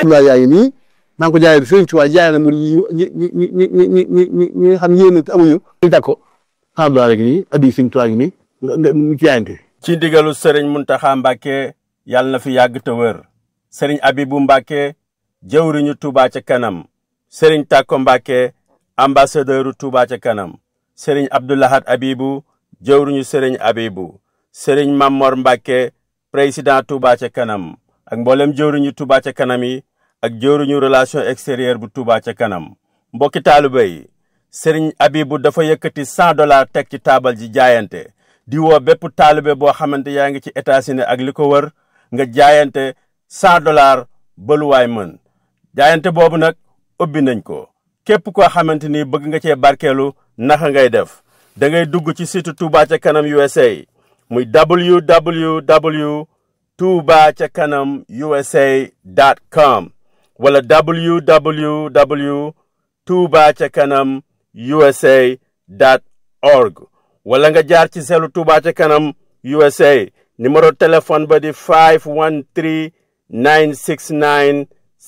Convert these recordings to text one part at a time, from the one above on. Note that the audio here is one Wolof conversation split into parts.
Abdoulaye yaa ngi nii maa ngi ko jaayee Sëriñ Tuubaa jaay na mu ñi ñi ñi ñi ñi ñi ñi ñi nga xam ne yéen a amuñu ñu teg ko Abdoulaye rek nii addi Sëriñ Tuubaa ngi nii nga nga mu jaayante ci ndigalu sëriñ Muntaxa Mbàkke yàlla na fi yàgg te wër sëriñ Abibu Mbàkke jëwriñu Touba ca kanam sëriñ Tàkko Mbàkke ambassadeuru Touba ca kanam sëriñ Abdoulahat Abibu jëwriñu sëriñ Abibu sëriñ Mamor Mbàkke président Touba ca kanam ak mboolem jëwriñu Touba ca kanam yi ak jëwriñu relation extérieure bu Touba ca kanam mbokki taaliba yi sëriñ Abibu dafa yëkkati cent dollars teg ci taabal ji jaayante di woo bépp taalibe boo xamante yaa ngi ci États-Unis ak li ko wër nga jaayante cent dollars baluwaay mën jaayante boobu nag ubbi nañ ko képp koo xamante ni bëgg nga cee barkeelu naka ngay def da ngay dugg ci site Touba ca kanam USA muy www touba ca kanam usa dot com wala www touba ca kanam usa dot org wala nga jaar ci selu Touba ca kanam USA numéro téléphone ba di 513 969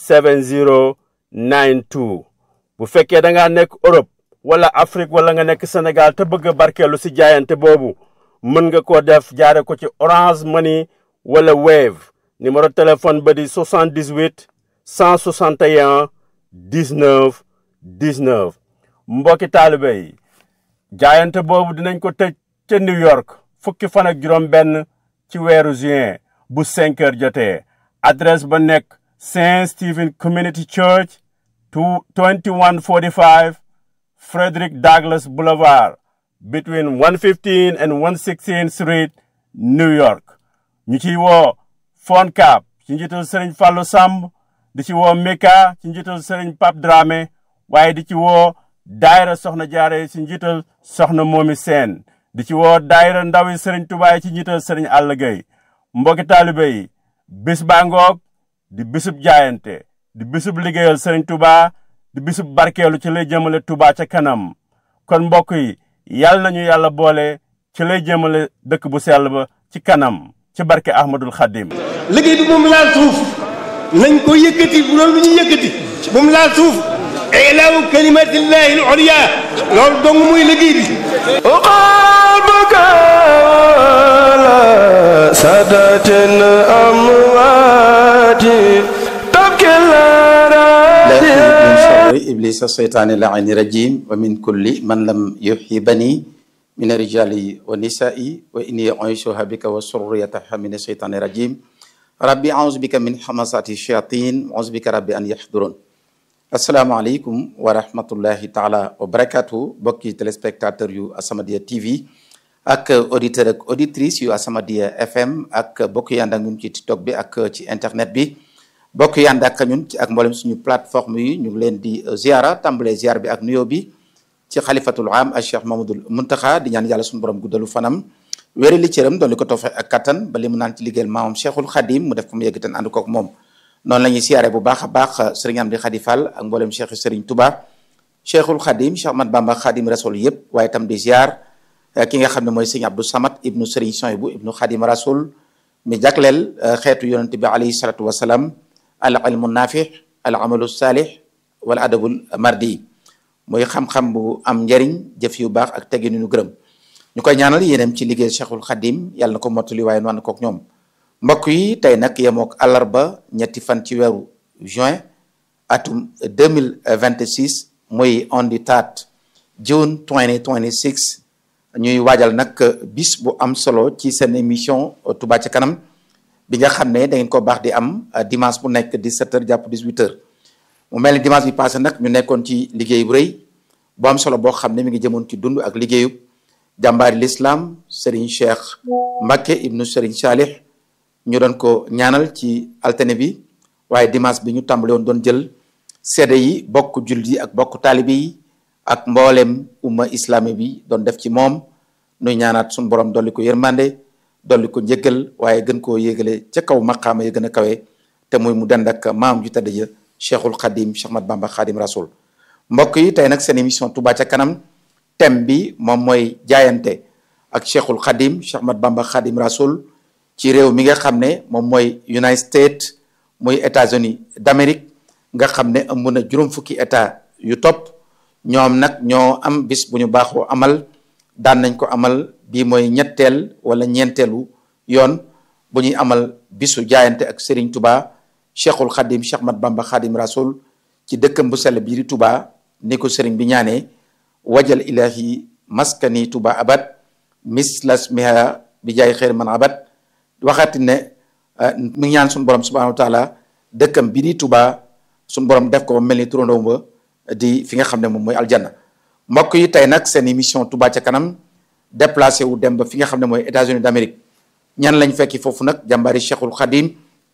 7092 bu fekkee da ngaa nekk Europe wala Afrique wala nga nekk Sénégal te bëgg a barkeelu si jaayante boobu mën nga ko def jaare ko ci Orange Money wala Wave numéro téléphone ba di 78 161 19 19 mbokki taalibe yi jaayante boobu dinañ ko tëj ca New York fukki fan ak juróom benn ci weeru juin bu 5 heures jotee adresse ba nekk Saint Stephen Community Church 2145 Frederick Douglass Boulevard between 115 and 116 Street New York ñu ciy woo FONCAB ci njiital Serigne Fallou Samb di ci woo Mika ci njiital Serigne Pape Dramé waaye di ci woo daayira soxna jaare ci njiital soxna moomi seen di ci woo daayira ndawi Serigne Touba ci njiital Serigne Alla Gueye mbokki taalibe yi bis baa ngoog di bisub jaayante di bisub liggéeyal Serigne Touba di bisub barkeelu ci lay jëmale Touba ca kanam kon mbokk yi yàlla nañu yàlla boole ci lay jëmale dëkk bu sell ba ci kanam ci barke Ahmadul Xadim liggéey bi moom laal suuf nañ ko yëkkati bu doon lu ñu yëkkati moom laal suuf ilaahu kalimatillahi al ulya loolu dong muy liggéey bi سادة أموات تبكي لكن من الأراضي شر إبليس الشيطان اللعين الرجيم ومن كل من لم يحبني من الرجال والنساء وإني أعيشها بك وسريتها من الشيطان الرجيم ربي أعوذ بك من حماسات الشياطين أعوذ بك ربي أن يحضرون asalaamaaleykum wa rahmatullahi taala wa barakatu bokki téléspectateur yu As-Samadiyya TV ak auditeur ak auditrice yu As-Samadiyya FM ak bokk yànd ak ñun ci TikTok bi ak ci internet bi bokk yànd ak ñun ci ak mboolem suñu plateforme yi ñu ngi leen di ziara tàmbalee ziar bi ak nuyoo bi ci xalifatul am ak Cheikh Mamadul Muntaxa di ñaan yàlla suñu borom guddalu fanam wéeri li cëram doon li ko toofe ak kattan ba li mu naan ci liggéeyal maamam Cheikhul Khadim mu def ko mu yegg ten ànd kook moom noonu la ñuy siyaare bu baax a baax sëriñ Amdi Khady Fall ak mboolem cheikh sëriñ Touba cheikhul Khadim Cheikh Ahmad Bamba Khadim Rasoul yëpp waaye itam di ziar ki nga xam ne mooy sëriñ Abdou Samad ibnu sëriñ Soyibu ibnu Khadim Rasoul mi jagleel xeetu yonente bi alayhi salatu wasalaam al ilmu naafix al amalu saalix wala adabul mardi mooy xam-xam bu am njariñ jëf yu baax ak teggin yu ñu gërëm ñu koy ñaanal yéenem ci liggéey cheikhul Khadim yàlla na ko mottali waaye nu ànd kook ñoom mbokk yi tey nag yemook àllarba ñetti fan ci weeru juin atum 2026 muy on the third June 2026 ñuy waajal nag bis bu am solo ci seen émission Touba ca kanam bi nga xam ne da ngeen ko baax di am dimanche bu nekk 17h jàpp 18h mu mel ni dimanche bi passé nag ñu nekkoon ci liggéey bu rëy bu am solo boo xam ne mi ngi jëmoon ci dund ak liggéeyub jàmbaari l'islam Serigne Cheikh Mbacke ibnu Serigne Salih ñu doon ko ñaanal ci altine bi waaye dimanche bi ñu tàmbale woon doon jël seede yi bokk jullit yi ak bokk taalibe yi ak mboolem umma islami bi doon def ci moom nuy ñaanaat suñu borom dolli ko yërmande dolli ko njëggal waaye gën koo yéegale ca kaw maqaama ya gën a kawe te muy mu dend ak maam ju tëdd ja cheikhul xadim Cheikh Ahmad Bamba xadim rasul mbokk yi tey nag seen émission Touba ca kanam thème bi moom mooy jaayante ak cheikhul xadim Cheikh Ahmad Bamba xadim rasul ci réew mi nga xam ne moom mooy United States muy États-Unis d'Amérique nga xam ne ëmb na juróom fukki état yu topp ñoom nag ñoo am bis bu ñu baaxoo amal daan nañ ko amal bii mooy ñetteel wala ñeenteelu yoon bu ñuy amal bisu jaayante ak Serigne Touba Cheikhul Khadim Cheikh Mat Bamba Khadim Rasoul ci dëkkam bu sell bii di Touba ni ko Serigne bi ñaanee wajal ilahi maskani Touba abad mislas miha bi jaay xeer man abad waxaati ne mi ngi ñaan suñu borom subhanahu wa taala dëkkam bi di Touba suñu borom def ko ba mel ni turandoom ba di fi nga xam ne moom mooy aljanna mbokk yi tey nag seen émission Touba ca kanam déplacé wu dem ba fi nga xam ne mooy États-Unis d'Amérique ñan lañ fekki foofu nag jàmbaari Cheikhul Khadim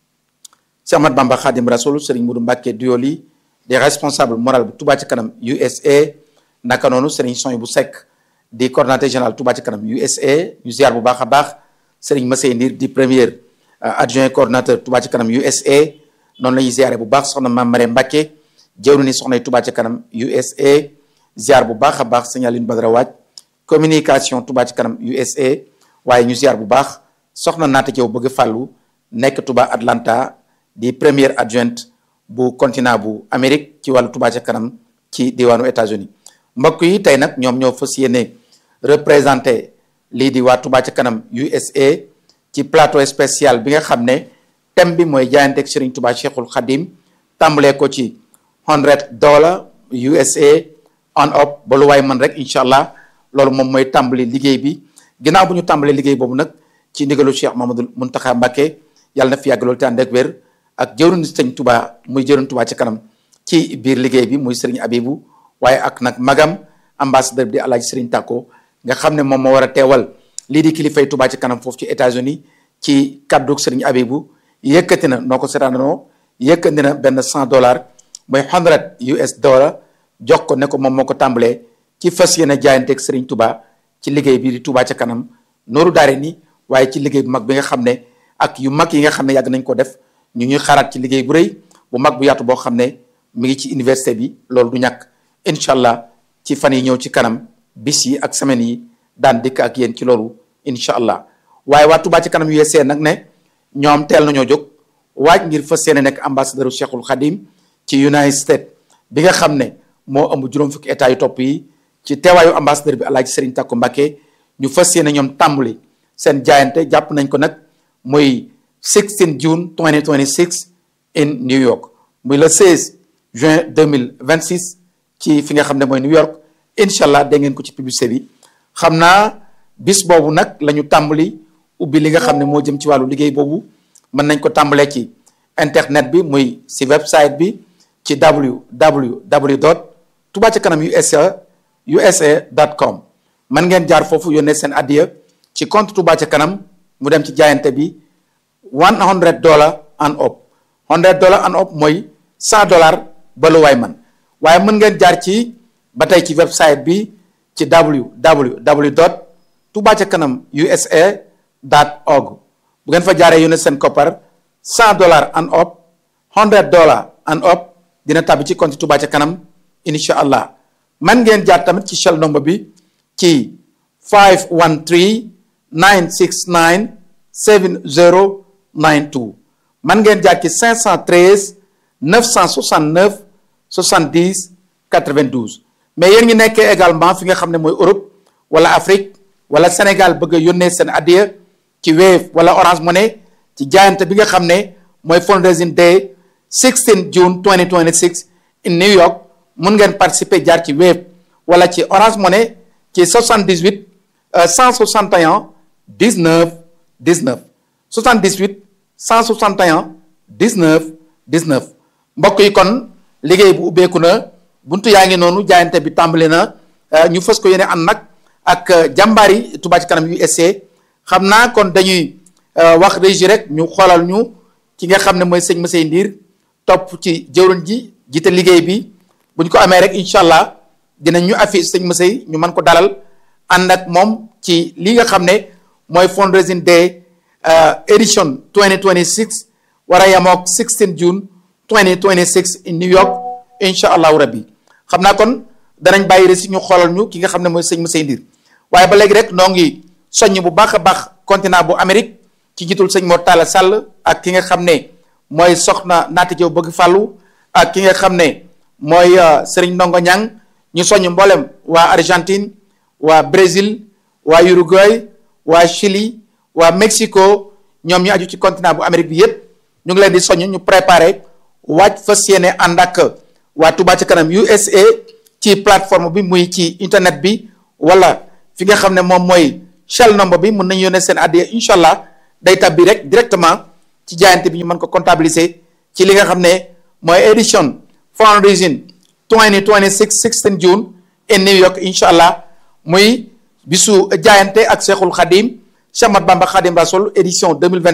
Cheikh Ahmad Bamba Khadim Rasoul Serigne Modou Mbacké Duyoli des responsables moral bu Touba ca kanam USA naka noonu Serigne Soy bu Seck di coordonnateur général Touba ca kanam USA ñu ziar bu baax a baax Serigne Massey Ndir di premier adjoint coordonnateur Touba ca kanam USA noonu la ñuy ziare bu baax soxna Mame Marème Mbacké jëwru ni soxna Touba ca kanam USA ziar bu baax a baax Serigne Aline Badara Waaj communication Touba ca kanam USA waaye ñu ziar bu baax soxna naata Jaw bëgg fàllu nekk Touba Atlanta di première adjointe bu continent bu Amérique ci wàllu Touba ca kanam ci diwaanu États-Unis mbokk yi tey nag ñoom ñoo fas yéene représenté lii di waa Touba ca kanam USA ci plateau spécial bi nga xam ne thème bi mooy jaayanteeg Serigne Touba Cheikhul Khadim tàmbalee ko ci hundred dollar USA on up ba lu waay man rek incha allah loolu moom mooy tàmbali liggéey bi ginnaaw bu ñu tàmbalee liggéey boobu nag ci ndigalu Cheikh Mamadou Muntaxa Mbacké yàlla na fi yàgg loolu te ànd ak wér ak jëwriñ sëñ Touba muy jëwriñ Touba ci kanam ci biir liggéey bi muy Serigne Abibu waaye ak nag magam ambassadeur bi di Alaaji Serigne Tako nga xam ne moom moo war a teewal lii di kilifay Touba ci kanam foofu ci États-Unis ci kaddu Serigne Abibu yëkkati na noo ko seetaanoo yëkkati na benn cent dollars mooy hundred US dollar jox ko ne ko moom moo ko tàmbalee ci fas yéene jaayanteeg Serigne Touba ci liggéey bi di Touba ca kanam nooru daare ni waaye ci liggéey bu mag bi nga xam ne ak yu mag yi nga xam ne yàgg nañ ko def ñu ñuy xaaraat ci liggéey bu rëy bu mag bu yaatu boo xam ne mi ngi ci université bi loolu du ñàkk incha allah ci fan yi ñëw ci kanam bis yi ak semaines yi daan dikk ak yéen ci loolu incha allah waaye waa Touba ci kanam USA nag ne ñoom teel nañoo jóg waaj ngir fas yéene nekk ambassadeur Cheikhul Khadim ci United States bi nga xam ne moo ëmb juróom fukki état yu topp yi ci teewaayu ambassadeur bi Alaaji Serigne Tako Mbacké ñu fas yéene ñoom tàmbali seen jaayante jàpp nañ ko nag muy 16 June 2026 in New York muy le 16 juin 2026 ci fi nga xam ne mooy New York incha allah dégg ngeen ko ci publicité bi xam naa bis boobu nag la ñu tàmbali ubbi li nga xam ne moo jëm ci wàllu liggéey boobu mën nañ ko tàmbalee ci internet bi muy si website bi ci www dot Touba ca kanam USA USA dot com mën ngeen jaar foofu yónnee seen addiya ci compte Touba ca kanam mu dem ci jaayante bi one hundred dollar and up hundred dollar and up mooy cent dollar ba lu waay man waaye mën ngeen jaar ci ba tey ci website bi ci www dot Touba ca kanam USA dot org bu ngeen fa jaaree yónnee seen koppar cent dollar and up hundred dollar and up dina tàbbi ci compte Touba ca kanam incha allah man ngeen jaar tamit ci shell number bi ci 513 969 7092 man ngeen jaar ci 513 969 70 92 mais yéen ngi nekkee également fi nga xam ne mooy Europe wala Afrique wala Sénégal bëgg a yónnee seen addiya ci Wave wala Orange Money ci jaayante bi nga xam ne mooy fundraising day 16 June 2026 in New York mun ngeen participer jaar ci Wave wala ci Orange Money ci 78 161 19 19 78 161 19 19 mbokk yi kon liggéey bu ubbeeku na buntu yaa ngi noonu jaayante bi tàmbali na ñu fës ko yéene ànd nag ak jàmbaari Touba ci kanam USA xam naa kon dañuy wax régie rek ñu xoolal ñu ki nga xam ne mooy sëñ Massey Ndiir topp ci jëwriñ ji jiite liggéey bi bu ñu ko amee rek incha allah dinañ ñu affiche sëñ Massey ñu mën ko dalal ànd ak moom ci li nga xam ne mooy fundraising day edition 2026 war a yamook 16 June 2026 in New York incha allahu rabbi xam naa kon danañ bàyyi rek si ñu xoolal ñu ki nga xam ne mooy sëñ Massey Ndiir waaye ba léegi rek noo ngi soññ bu baax a baax continent bu Amérique ci jiitul sëñ Mor Talla Sall ak ki nga xam ne mooy soxna Naata Jaw bëgg fàllu ak ki nga xam ne mooy Serigne Ndongo Ñang ñu soññ mboolem waa Argentine waa Brésil waa Uruguay waa Chili waa Mexico ñoom ñu aju ci continent bu Amérique bi yépp ñu ngi leen di soññ ñu préparé waaj fas yéene ànd ak waa Touba ca kanam USA ci plateforme bi muy ci internet bi wala fi nga xam ne moom mooy shell number bi mën nañu yónnee seen addiya incha allah day tabbi rek directement ci jaayante bi ñu mën ko comptabiliser ci li nga xam ne mooy édition fundraising 2026 16 June in New York incha allah muy bisu jaayante ak Cheikhul Khadim Cheikh Ahmad Bamba Khadim Rasoul édition 2025